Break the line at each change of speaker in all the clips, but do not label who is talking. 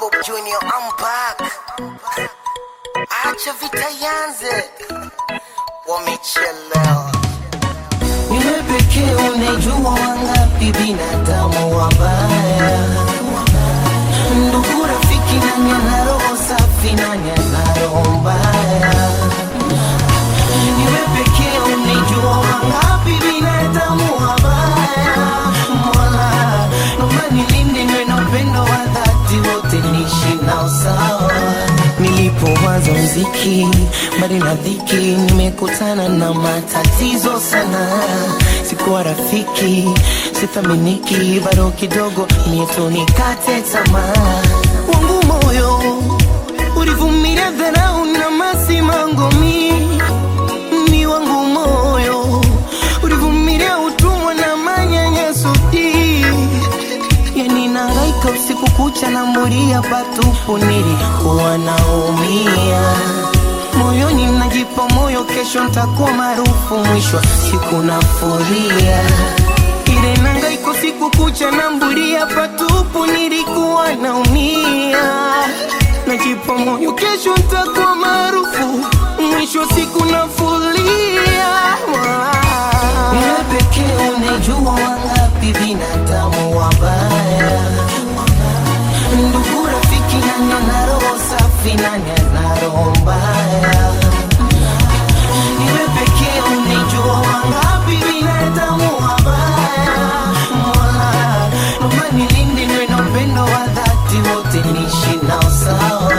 Bob Junior, I'm back. Acha vita yanze, wamechelewa.
Wewe pekee unajua wangapi binadamu wabaya, ndugu, rafiki, nani ana roho safi, nani ana roho mbaya? Wewe pekee unajua wangapi binadamu wabaya, Mola, naomba nilinde niwe na upendo wa dhati, wote niishi nao sawa. Nilipoanza mziki mbali na dhiki, nimekutana na matatizo sana. Sikuwa rafiki, sithaminiki, bado kidogo nieto nikate tamaa. Wangu moyo ulivumilia dharau na masimango mi ni wangu moyo ulivumilia utumwa na manyanyaso hii yani nangaika usiku kucha na muria patupu, nilikuwa naumia moyoni, najipa moyo, kesho ntakuwa maarufu, mwisho wa siku nafuria ile nangaika usiku kucha na mburia patupu, nilikuwa naumia najipa moyo, kesho ntakuwa maarufu, mwisho wa siku nafuria wewe pekee unajua wangapi binadamu wabaya, ndugu, rafiki, nani ana roho safi, nani ana roho mbaya? Wewe pekee unajua wangapi binadamu wabaya. Mola, naomba nilinde niwe na upendo wa dhati, wote niishi nao sawa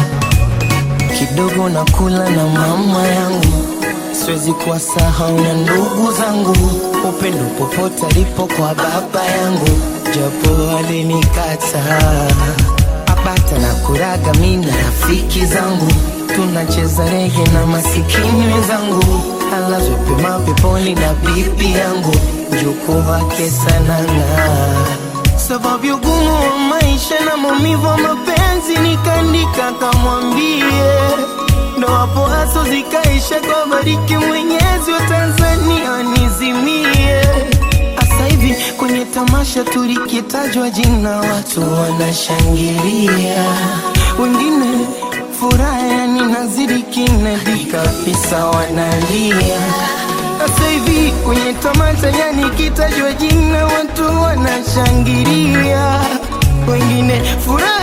kidogo nakula na mama yangu, siwezi kuwasahau na ndugu zangu, upendo popote alipo kwa baba yangu, japo alinikataa abata na kuraga mi na rafiki zangu, tunacheza rege na masikini wenzangu, alazwe pema peponi na bibi yangu, mjukuu wake sananga sababu ya ugumu wa maisha na maumivu wa mapenzi, nikaandika kamwambie, ndo hapo haso zikaisha, kwa bariki Mwenyezi wa Tanzania nizimie. Asa hivi kwenye tamasha tulikitajwa jina, watu wanashangilia, wengine furaha yani nazidi kinadi kabisa, wanalia sasa hivi kwenye tamasha yani kitajwa jina watu wanashangilia, wengine furaha